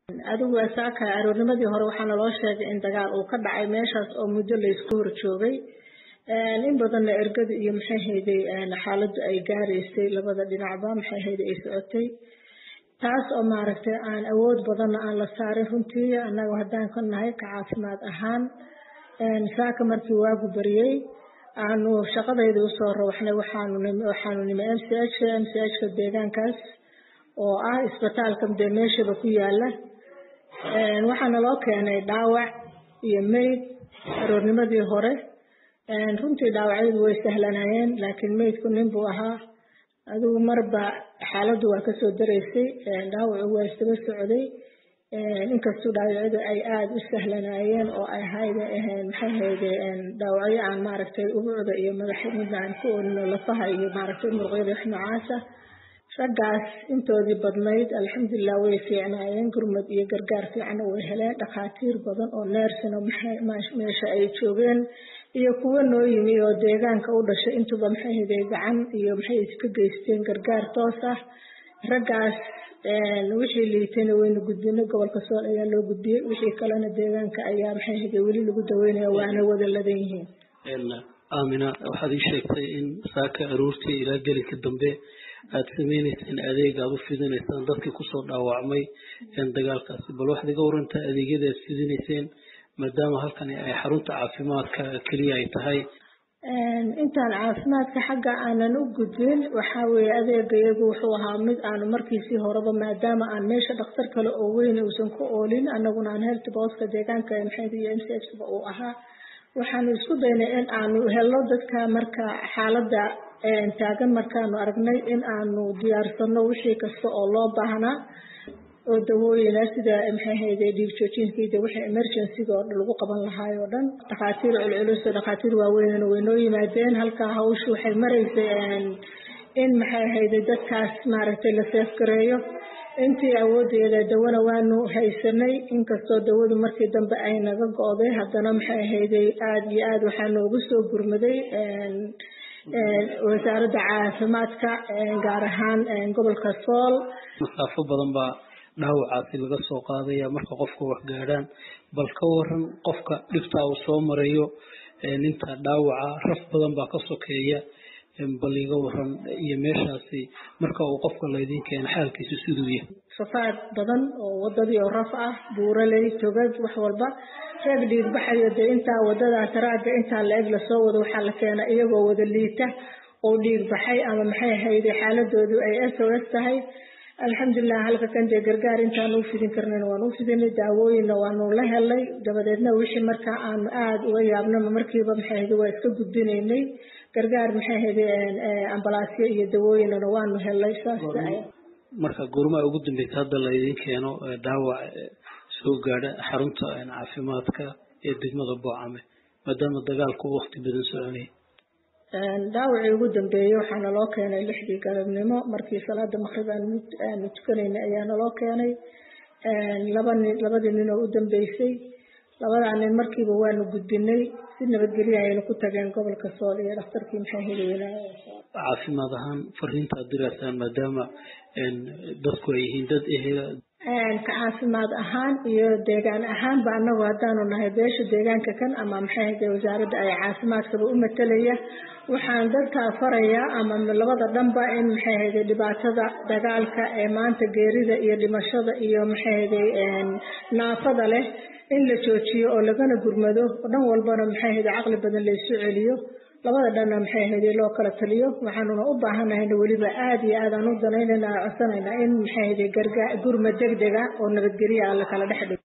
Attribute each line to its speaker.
Speaker 1: adigu saaka aroornimadii hore waxaa naloo sheegay in dagaal uu ka dhacay meeshaas oo muddo laysku hor joogay in badanna ergada iyo maxay hayday xaaladdu ay gaaraysay labada dhinacba maxay hayday ay socotay taas oo maaragtay aan awood badanna aan la saarin runtii annaga haddaan ka nahay ka caafimaad ahaan saaka markii waagu bariyey aanu shaqadayda usoo rawaxnay waxaanu waxaanu nimi m c h m c h ka deegaankaas oo ah isbitaalka dee meeshaba ku yaala waxaana loo keenay dhaawac iyo meyd aroornimadii hore runtii dhaawacyadu way sahlanayeen laakiin meydku nin buu ahaa adigu marba xaaladdu waa kasoo daraysay dhaawacu waa isdaba socday inkastuu dhaawacyadu ay aada u sahlanaayeen oo ay hayda aheen maxay hayde dhaawacyo aan maaragtay ubucda iyo madax midna aan ku oolino lafaha iyo maaragtay muruqyada wax noocaasa raggaas intoodii badnayd alxamdulilah way fiicnaayeen gurmad iyo gargaar fiicanna way heleen dhakhaatiir badan oo neersina meesha ay joogeen iyo kuwo noo yimi oo deegaanka u dhashay intuba maxay hayday gacan iyo maxay iska geysteen gargaar toos ah raggaas wixii liitayna wayna gudbinay gobolka sool ayaa loo gudbiyey wixii kalena deegaanka ayaa maxay hayday weli lagu daweynaya waana wada ladan yihiin
Speaker 2: aamina waxaad ii sheegtay in saaka aroortii ilaa gelinka dambe aad sameyneyseen adeeg aad u fidinaysaan dadkii kusoo dhaawacmay dagaalkaasi bal waxaad iga warantaa adeegyada aad fidinayseen maadaama halkani ay xarunta caafimaadka keliya ay tahay
Speaker 1: intaan caafimaadka xagga aanan u gudbin waxaa weeye adeegayagu wuxuu ahaa mid aanu markiisii horeba maadaama aan meesha dhakhtar kale oo weyn uusan ku oolin annaguna aan health booska deegaanka maxayd iyo m c h ba uu ahaa waxaanu isku daynay in aanu helno dadka marka xaaladda taagan markaanu aragnay in aanu diyaarsano wixii kasta oo loo baahnaa oo dawooyina sida maxay hayde dhiig joojinkiida wixii emergencyga oo lagu qaban lahaay oo dhan dhakhaatiir culculus oo dhakhaatiir waaweynna way noo yimaadeen halkaa hawshu waxay maraysay in maxay hayde dadkaas maaragtay la seefgareeyo intii awoodeeda dawana waanu haysanay inkastoo dawadu markii dambe ay naga go-day haddana maxay hayday aada iyo aada waxaa noogu soo gurmaday wasaaradda caafimaadka gaar ahaan gobolka sool
Speaker 2: masaafo badan baa dhaawacaasi laga soo qaadaya marka qofka wax gaadhaan bal ka waran qofka dhibtaa uu soo marayo ninta dhaawaca raf badan baa ka sokeeya bal iga waran iyo meeshaasi marka uu qofka laydin keeno xaalkiisu siduu yahay
Speaker 1: safaad badan oo wadadii oo raf ah buuraley togag wax walba reeg dhiig baxayo dee intaa wadada taraaga intaa la eg lasoo wado waxaa la keena iyagoo wada liita oo dhiig baxay ama maxay hayday xaaladoodu ay s o s tahay alxamdulilah halka kan dee gargaar intaan u fidin karnan waan u fidinay daawooyinna waanu la helay dabadeedna wixii markaa aanu aada uga yaabnama markiiba maxay hayday waa iska gudbinaynay gargaar maxay hayday ambalaasyo iyo dawooyinana waanu helay saas
Speaker 2: marka goormaa ugu dambeysa hadda laydin keeno dhaawac soo gaadha xarunta caafimaadka ee degmada boocame maadaama dagaalku uu waqti badan soconayay
Speaker 1: dhaawacii ugu dambeeyey waxaa naloo keenay lixdii galabnimo markii salaada maqrib aanu tukanaynay ayaa naloo keenay laba nin labadii nin oo u dambeysay labadaa nin markiiba waanu gudbinay si nabadgelya ayaynu ku tageen gobolka sool iyo dhakhtarkii maxaa helaynaa
Speaker 2: caafimaad ahaan fariintaad diraysaan maadaama dadku ay yihiin dad ehela
Speaker 1: ka caafimaad ahaan iyo deegaan ahaanba anagu haddaanu nahay beesha deegaanka kan ama maxay hade wasaaradda ay caafimaadkaba u matalaya waxaan dadkaa farayaa ama labada dhanba in maxay hade dhibaatada dagaalka ee maanta geerida iyo dhimashada iyo maxay hade naafada leh in la joojiyo oo lagana gurmado dhan walbana maxay hade caqli badan laysu celiyo labada dhanna maxay hayday loo kala taliyo waxaanuna u baahanahayna weliba aada iyo aadaan u danaynayna codsanayna in maxay hayday gargaa gurma deg dega oo nabadgelya alla kala dhex dhigo